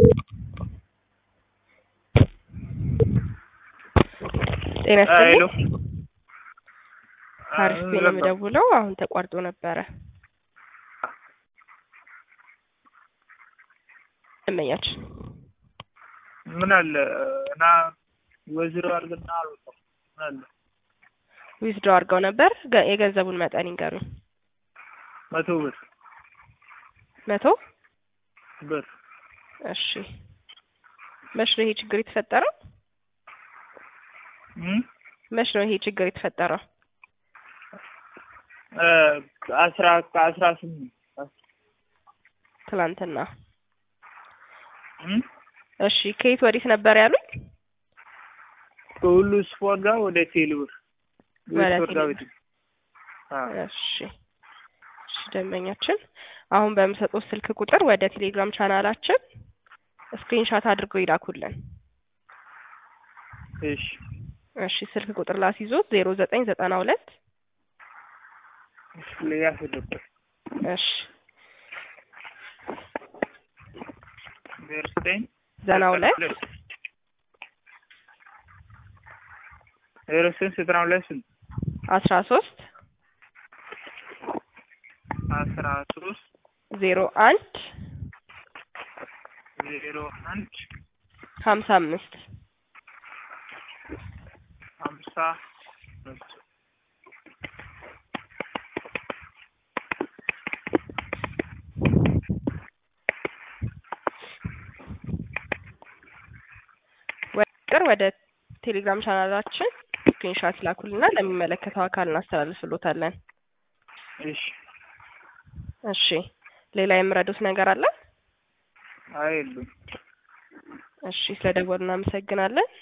ጤና ሄሎ ይስጥልኝ። አሪፍ ነው የምደውለው። አሁን ተቋርጦ ነበረ። እመኛችን ምን አለ እና ወዝሮ አድርግና አልወጣም። ምን አለ ዊዝድሮ አድርገው ነበር። ገ- የገንዘቡን መጠን ይንገሩኝ። መቶ ብር መቶ ብር እሺ። መች ነው ይሄ ችግር የተፈጠረው? እም? መች ነው ይሄ ችግር የተፈጠረው? እ አስራ ከአስራ ስምንት ትላንትና። እም? እሺ ከየት ወዴት ነበር ያሉኝ? ከሁሉ ስፖርት ጋር ወደ ቴሌብር ወደ ስፖርት ጋር ቴሌብር። ቤት አዎ እሺ እሺ ደንበኛችን አሁን በምሰጠው ስልክ ቁጥር ወደ ቴሌግራም ቻናላችን ስክሪንሻት አድርገው ይላኩልን። እሺ እሺ ስልክ ቁጥር ላስይዞት ዜሮ ዘጠኝ ዘጠና ሁለት እሺ ለያስደበት እሺ ዜሮ ዘጠኝ ዘጠና ሁለት ዜሮ ዘጠኝ ዘጠና ሁለት ስንት አስራ ሶስት አስራ ሶስት ዜሮ አንድ ዜሮ አንድ ሀምሳ አምስት ሀምሳ አምስት ቁጥር ወደ ቴሌግራም ቻናላችን ስክሪንሻት ላኩልና ለሚመለከተው አካል እናስተላልፍሎታለን። እሺ እሺ ሌላ የምረዱት ነገር አለ? አይ የሉም እሺ ስለደወሉ እናመሰግናለን።